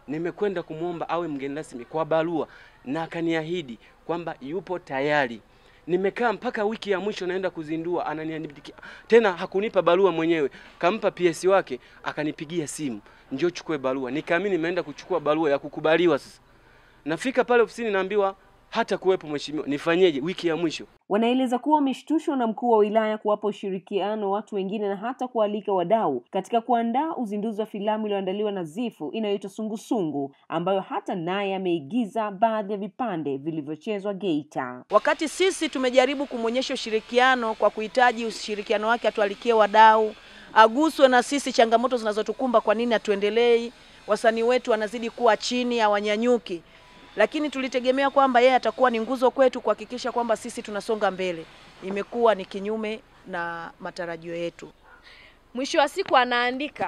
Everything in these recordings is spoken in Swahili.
nimekwenda kumwomba awe mgeni rasmi kwa barua na akaniahidi kwamba yupo tayari. Nimekaa mpaka wiki ya mwisho naenda kuzindua, ananiandikia tena, hakunipa barua mwenyewe, kampa PS wake, akanipigia simu, njoo chukue barua. Nikaamini nimeenda kuchukua barua ya kukubaliwa. Sasa nafika pale ofisini, naambiwa hata kuwepo mheshimiwa, nifanyeje? Wiki ya mwisho Wanaeleza kuwa wameshtushwa na mkuu wa wilaya kuwapa ushirikiano watu wengine na hata kualika wadau katika kuandaa uzinduzi wa filamu iliyoandaliwa na Zifu inayoitwa Sungusungu, ambayo hata naye ameigiza baadhi ya vipande vilivyochezwa Geita. Wakati sisi tumejaribu kumwonyesha ushirikiano kwa kuhitaji ushirikiano wake, atualikie wadau, aguswe na sisi changamoto zinazotukumba, kwa nini hatuendelei, wasanii wetu wanazidi kuwa chini, hawanyanyuki lakini tulitegemea kwamba yeye atakuwa ni nguzo kwetu kuhakikisha kwamba sisi tunasonga mbele. Imekuwa ni kinyume na matarajio yetu. Mwisho wa siku anaandika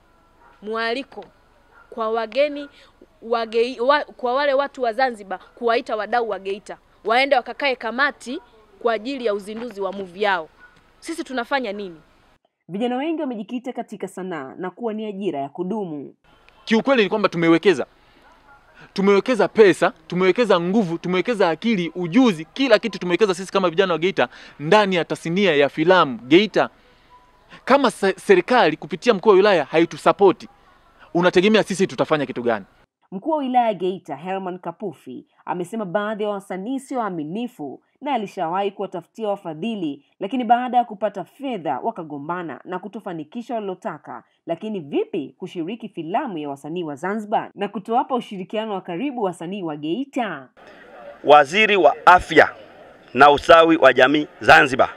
mwaliko kwa wageni wage, wa, kwa wale watu wa Zanzibar kuwaita wadau wa Geita waende wakakae kamati kwa ajili ya uzinduzi wa movie yao. Sisi tunafanya nini? Vijana wengi wamejikita katika sanaa na kuwa ni ajira ya kudumu. Kiukweli ni kwamba tumewekeza tumewekeza pesa, tumewekeza nguvu, tumewekeza akili, ujuzi, kila kitu tumewekeza sisi kama vijana wa Geita ndani ya tasnia ya filamu Geita. Kama serikali kupitia mkuu wa wilaya haitusapoti, unategemea sisi tutafanya kitu gani? Mkuu wa wilaya Geita Herman Kapufi amesema baadhi ya wasanii sio waaminifu na alishawahi kuwatafutia wafadhili, lakini baada ya kupata fedha wakagombana na kutofanikisha walilotaka. Lakini vipi kushiriki filamu ya wasanii wa Zanzibar na kutowapa ushirikiano wa karibu wasanii wa Geita? Waziri wa Afya na Usawi wa Jamii Zanzibar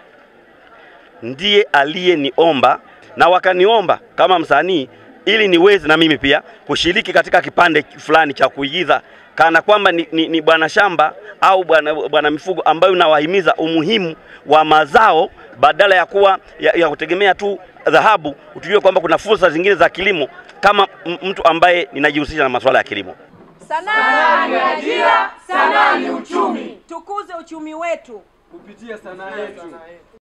ndiye aliyeniomba na wakaniomba kama msanii ili niweze na mimi pia kushiriki katika kipande fulani cha kuigiza kana kwamba ni, ni, ni bwana shamba au bwana bwana mifugo ambayo nawahimiza umuhimu wa mazao badala ya kuwa ya, ya kutegemea tu dhahabu. Utujue kwamba kuna fursa zingine za kilimo kama mtu ambaye ninajihusisha na masuala ya kilimo. Sanaa ni ajira, sanaa ni uchumi. Tukuze uchumi wetu kupitia sanaa yetu.